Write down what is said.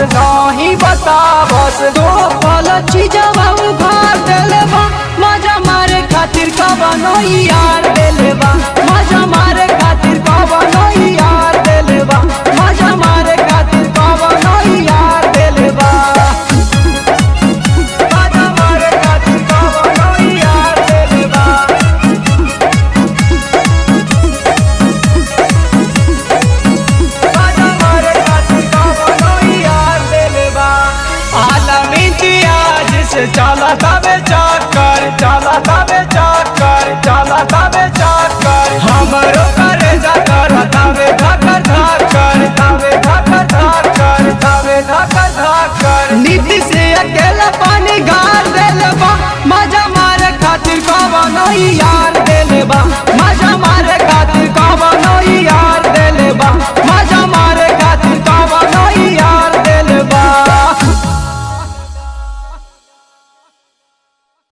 नहीं बतावस दो पल चीजवा उघार देले बा मजा मारे खातिर कवनो यार देले बा मजा मारे खातिर कवनो यार देले बा मजा मारे खातिर कवनो यार देले बा मजा मारे खातिर कवनो यार देले बा चला तबे चक्कर चला तबे चक्कर चला तबे चक्कर हमरो